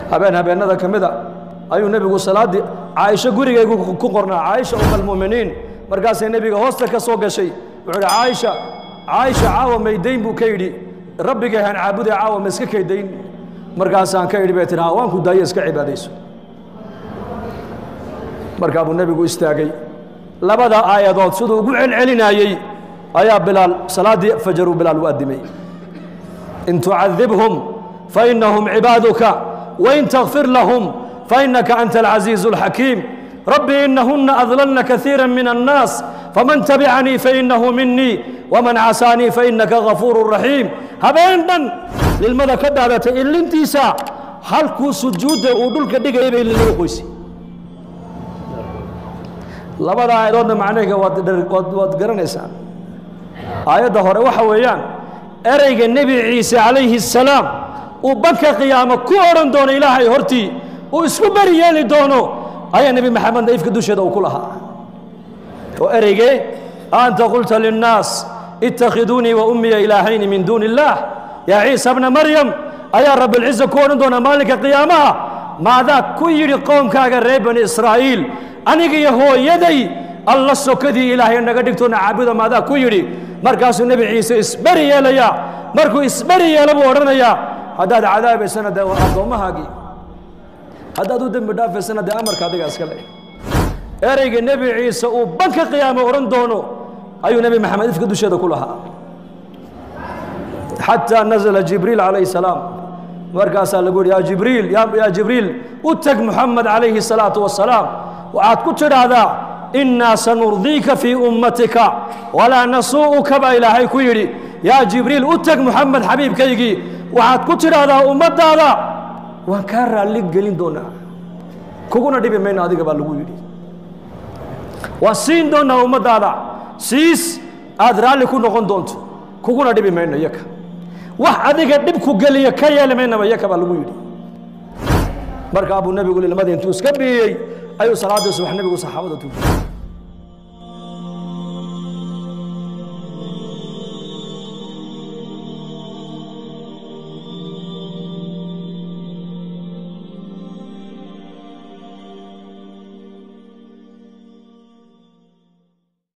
habeen habeennada ka mida ayuu nebigu salaaddii caaisho gurigaygu ku qornaa caaisha umalmu'miniin markaasay nebiga hoosta ka soo gashay wuxuu idhi caaisha caaisha caawa maydayn buu ka yidhi rabbigay haan caabuday caawa ma iska kaydayn markaasaan ka idhi bay tihi waan ku daayo iska cibaadayso markaa buu nebigu istaagay labada aayadood siduu ugu celcelinayey ayaa bilaal salaaddii fajaruu bilaal u addimay in tucadibhum fainahum cibaaduka wain takfir lahum fainaka anta alcaziizu alxakiim rabbi inahuna adlalna kaiira min annaas faman tabicanii fainahu minii waman casaanii fainaka gafuuru raxiim habeen dhan lilmada ka dhaadatay ilintiisa halkuu sujuudda uu dhulka dhigayay bay lilmada qoysay labada aayadoodna macnaheega waad waad waad garanaysaan aayadda hore waxa weeyaan ereyga nebi ciise calayhi الsalaam uu banka qiyaamo ku odhan doono ilaahay hortii uu isku beri yeeli doono ayaa nebi maxamedna ifka dusheeda uu ku lahaa oo ereygee anta qulta linnaas itakhiduunii wa ummiya ilaahayni min duuni اllah yaa ciisa bna maryam ayaa rabbilciza ku odhan doona maalinka qiyaamaha maadaa ku yidhi qoomkaaga reer bani israa'iil aniga iyo hooyaday alla sokadii ilaahay naga dhigtoona caabuda maadaa ku yidhi markaasuu nebi ciise isberi yeelayaa markuu isberi yeelo buu odhanayaa haddaad cadaabaysana dee waa addoommahaagii haddaad u dembi dhaafaysana dee amarka adiga iska leh ereyga nebi ciise uu banka qiyaamo odhan doono ayuu nebi maxamed ifka dusheeda ku lahaa xataa nazla jibriil calayhi salaam markaasaa lagu yidhi yaa jibriil yaa jibriil u teg muxamed calayhi salaatu wasalaam waxaad ku tidhaahdaa innaa sanurdiika fii ummatika walaa nasuu'uka baa ilaahay ku yidhi yaa jibriil u teg muxamed xabiibkaygii waxaad ku tidhaahdaa ummaddaada waan kaa raalli gelin doonaa kuguna dhibi mayno adiga baa lagu yidhi waan siin doonaa ummaddaada siis aad raalli ku noqon doonto kuguna dhibi mayno yaka wax adiga dhibku geliya ka yeeli maynaba yaka baa lagu yidhi markaa buu nebigu lilmadii intuu iska biyey ayuu salaaddii subax nebigu saxaabada tuujiyey